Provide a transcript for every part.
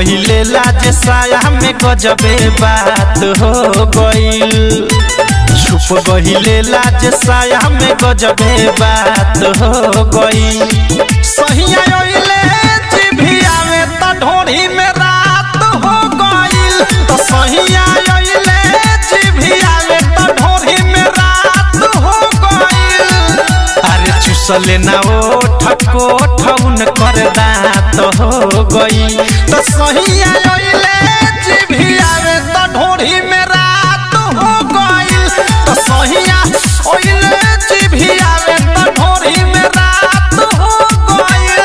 गहिले लाज साया में गजबे बात हो गइल छुप गहिले लाज साया में गजबे बात हो गइल सहिया ओइले जिभिया में त ढोरी में रात हो गइल तो सहिया ओइले जिभिया में त ढोरी में रात हो गइल अरे चुसले ना ओ ठको ठौन कर दात हो गई तो सहिया ओइले जिभिया में त ढोरी में रात हो गइल तो सहिया ओइले जिभिया में त ढोरी में रात हो गइल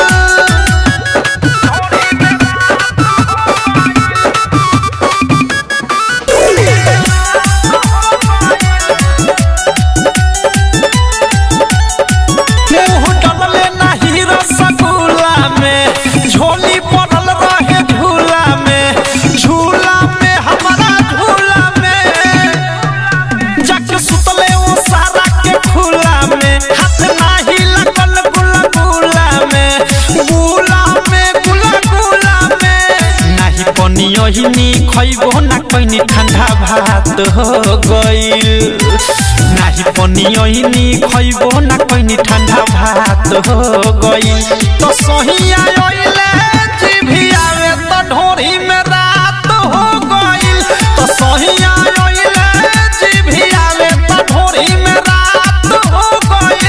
मुंह डलले नाही रसगुल्ला में झोली पड़ल रहे झूला में झूला में हमारा झूला में जग सुतले वो सारा के खुला में हाथ नाही लगल गुला में गुला में गुला गुला में नाही पनियो ही नी खइबो ना कइनी ठंडा भात हो गइल नाही पनियो ही नी खइबो ना कइनी ठंडा भात हो गइल तो सहिया ओइले जिभिया में तो ढोरी में रात हो गइल तो सहिया ओइले जिभिया में तो ढोरी में रात हो गइल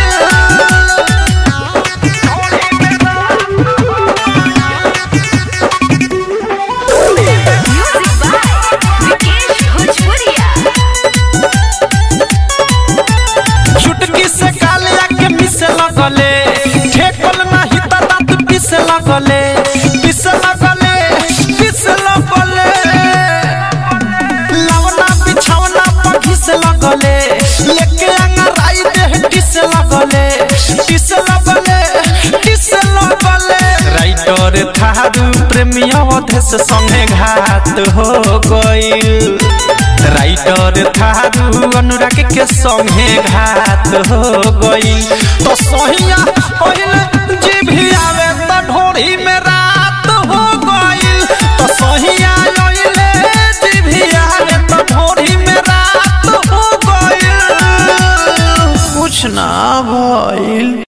Music by Vikesh Bhojpuria. चुटकी से गालिया के मिसे लगले ठेकल नाही त दांत पिसे लगले पिसे लगले पिसे लगले लवना बिछौना पर घिसे लगले लेके अंगराई देह टिसे लगले टिसे लगले टिसे लगले राइटर थारू प्रेमी अवधेश संगे घात हो गइल राइटर थारू अनुराग के संगे घात हो गइल तो सहिया पहले जिभिया में त ढोरी में रात हो गइल तो सहिया ओइले जिभिया में त ढोरी में रात हो गइल कुछ ना भइल